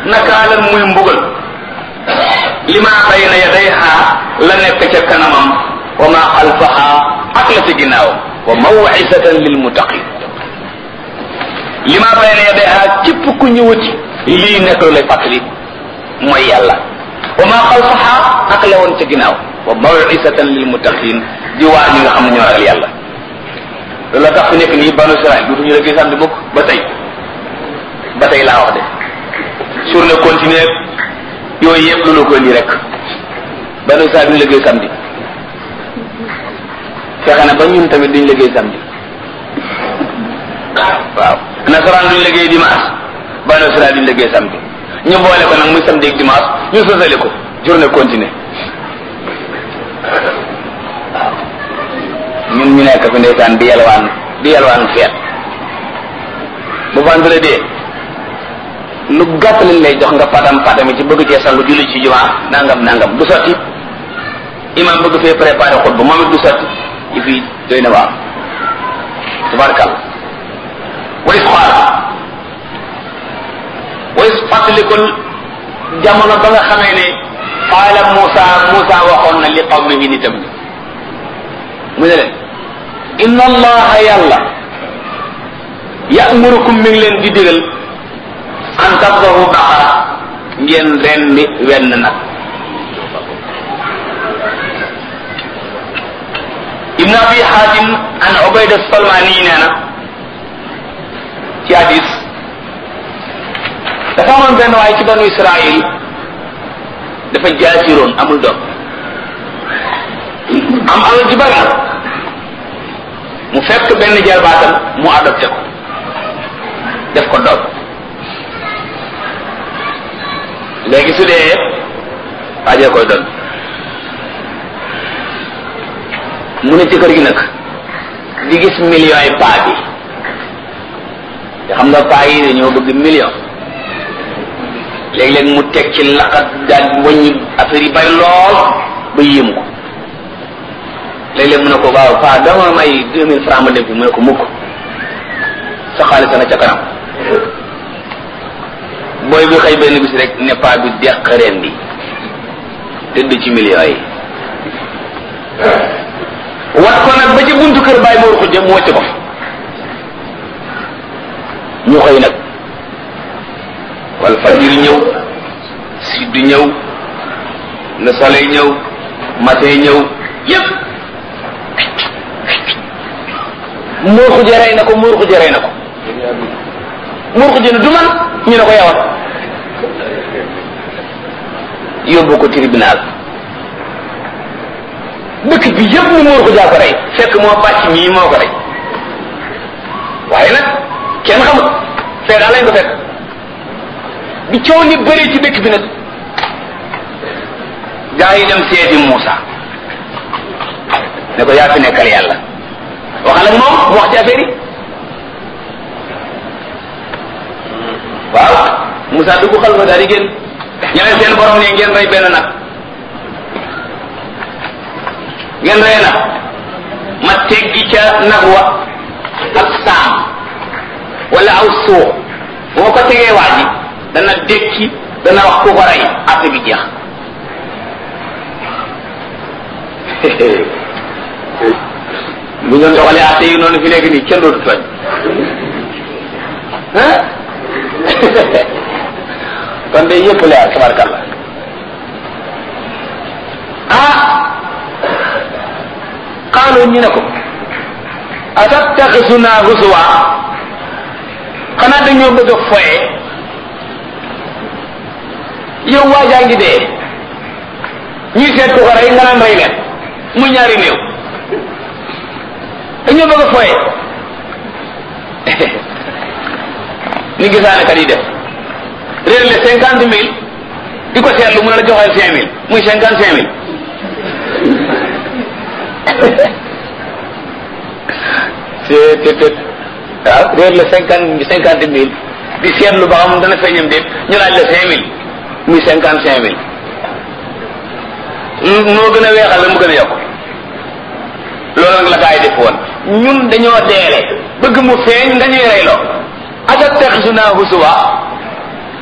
nakaalan muy mbugal lima bayna yadayha la nekk ca kanamam wa ma xalfaha ak la ci ginnaawam wa mawcisatan lil muttaqin lima bayna yadayha képp ku ñëwati lii nekk lu lay fàttali mooy yàlla wa ma xalfaha ak la woon ca ginnaaw wa mawcisatan lil muttaqin di waar ñi nga xam ne ñoo ragal yàlla loolu la tax fi nekk nii banu Israël dutuñu la gis samedi mukk ba tey ba tey laa wax de journée continue yooyu yëpp lu la ko indi rek banu Israël duñu liggéey samedi fexe na ba ñun tamit duñu liggéey samedi waaw nasaraan duñu liggéey dimanche banu Israël duñu liggéey samedi ñu boole ko nag muy samedi ak dimanche ñu sosale ko journée continue waaw ñun ñu nekk fi ndeysaan di yalwaan di yalwaan feet bu vendredi lu gàtt lañ lay jox nga patam patami ci bëgg cee sangu julli ci jumaa nangam nangam du sotti imam bëgg fee préparé xutba moom it du sotti yi fii doy na waaw tabarakal way xool way fàttalikul jamono ba nga xamee ne qaala Muusa Muusa waxoon na li qawmihi nitam ni mu ne leen inna allaha yàlla ya'murukum mi ngi leen di digal an tabdahu baqara ngeen rendi wenn nag ibn abi hatim an ubayda salmani nee na ci hadis dafa amoon benn waaye ci banu israil dafa jaasiroon amul doom am alal ji bari mu fekk benn jarbaatam mu adopté ko def ko doom léegi su dee waajee koy doon mu ne ci kër gi nag di gis millions yi paa bi te xam nga paa yi dañoo bëgg million léeg-léeg mu teg ci laqat daal wàññi affaire yi bari lool ba yéem ko léeg-léeg mu ne ko waaw paa dama may deux mille francs ma dem fi mu ne ko mukk sa xaalis nga ca kanam booy bi xëy benn bis rek ne paa bi deq ren bi tëdd ci millions yi wat ko nag ba ci buntu kër bàyyi moor xujja mu wàcc ko ñu xëy nag wal fajir ñëw siddu ñëw le soleil ñëw matin ñëw yépp moor xujja rey na ko moor xujja rey na ko moor xujja ne du man ñu ne ko yawat yóbbu ko tribunal dëkk bi yëpp ni moor xujaa ko rey fekk moo bàcc mii moo ko rey waaye nag kenn xamut fee daal lañ ko fekk bi coow li bëri ci dëkk bi nag gaa yi dem seeti Muusa ne ko yaa fi nekkal yàlla waxal ak moom mu wax ci affaire yi waaw Muusa dugg xal fa daal di génn ñeneen seen borom ne ngeen rey benn nag ngeen rey nag ma teggi ca nag wa ak saam wala aw suux boo ko tegee waa ji dana dékki dana wax ku ko rey affaire bi jeex bu ñu doxalee atte yi noonu fi nekk nii kenn dootu tooñ ah kon de yëpp leer tabarkalla ah qaalu ñu ne ko atattaxisuna husuwa xanaa dañoo bëgg a foye yow waajaa ngi dee ñuy seet ku ko rey nga naan rey leen mu ñaari néew dañoo bëgg a foye ni gisaane kat yi def réer le cinquante mille di ko seetlu mu ne la joxeel cinq mille muy cinquante cinq mille c'est c'est waaw réer la cinquante cinquante mille di seetlu ba xam dana feeñam déet ñu laaj la cinq mille muy cinquante cinq mille noo gën a weexal la mu gën a yokk loolu nag la gaa yi def woon ñun dañoo deele bëgg mu feeñ nga ñuy reyloo atattaxisuna husuwa